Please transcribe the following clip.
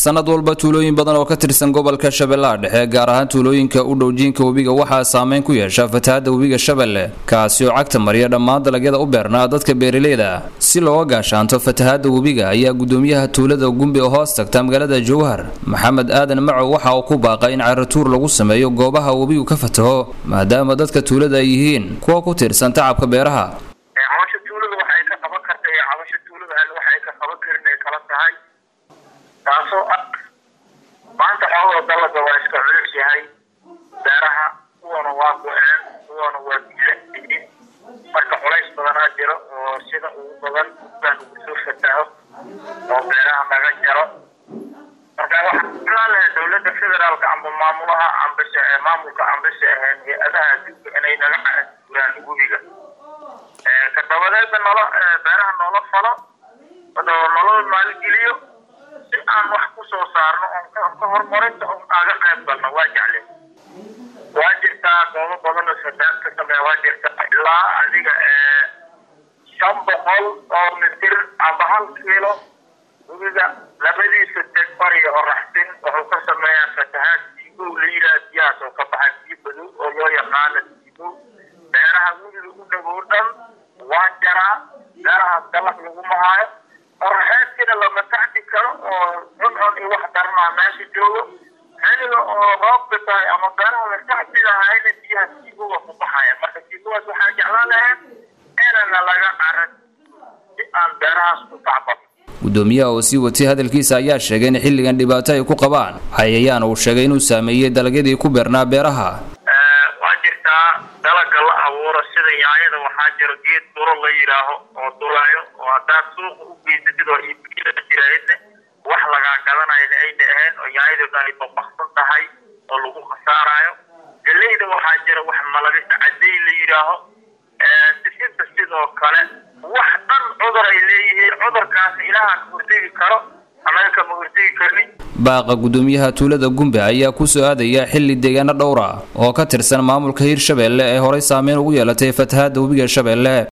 sanad walba tuulooyin badan oo ka tirsan gobolka shabeellaha dhexe gaar ahaan tuulooyinka u dhow jiinka webiga waxaa saameyn ku yeesha fatahaadda webiga shabeelle kaasi oo cagta mariya dhammaan dalagyada u beernaa dadka beeraleyda si looga gaashaanto fatahaadda webiga ayaa gudoomiyaha tuulada gumbi oo hoos tagta magaalada jowhar maxamed aadan macow waxa uu ku baaqay in caratuur lagu sameeyo goobaha webigu ka fataho maadaama dadka tuulada ay yihiin kuwa ku tiirsan tacabka beeraha cabasha tuulada waxay ka qaban karta iyo cabasha tuulada alle waxay ka qaban karin ay kala tahay taasoo ah maanta xoogoo dalaga waa iska culus yahay beeraha kuwana waa go-een kuwana waa bilayihiin marka culays badanaa jiro oo sida ugu badan baan ugu soo fataho oo beeraha naga jaro marka waxaan jeclaan lahaa dowladda federaalka amba maamulaha ambase maamulka ambase aheen hay-adaha adduunka inay naga cauraan webiga ka dabadeedna nolo beeraha noola falo nolol maalgeliyo si aan wax ku soo saarno oon ka horumarinta oon kaaga qayb galno waa jecle waa jirtaa goobo badan oo fataad ka sameeya waa jirtaa ilaa adiga shan boqol oo mitir amba hal kiilo webiga labadiisa teg bariga oo raxsin wuxuu ka sameeyaa fatahaad siigow la yidhaha biyahaas oo ka baxa biyo badow oo loo yaqaano siigow beeraha webiga u dhagow dhan waa jaraa beerahaas dalag laguma haayo qoraxeedkina lama tacdi karo oo cuncun iyo wax darnaa meesha joogo xiliga oo roobka tahay ama beeraha la tacdi lahayna biyaha siigowa ku baxaya marka siigowaas waxaan jeclaan lahayn inana laga caran si aan beerahaas ku tacbano gudoomiyaha oo sii watay hadalkiisa ayaa sheegay in xilligan dhibaato ay ku qabaan cayayaan uu sheegay inuu saameeyey dalagyadii ku beernaa beeraha waa jirtaa dalaga la abuuro sida yaanyada waxaa jiro geed duro la yidhaaho oo dulayo oo haddaad suuqa u geysatid oo iibkila jiraahidne wax lagaa gadanayna ayna ahayn oo yaanyadu ay babaksan tahay oo lagu khasaarayo galeyda waxaa jira wax malabisa caday la yidhaaho sisinta sidoo kale wax dhan cudur ay leeyihiin cudurkaasna ilaaha ka hortegi karo anaga kama hortegi karnin baaqa gudoomiyaha tuulada gumbe ayaa ku soo aadaya xilli deegaano dhowra oo ka tirsan maamulka hirshabeelle ee horay saameyn ugu yeelatay fatahaadda webiga shabeelle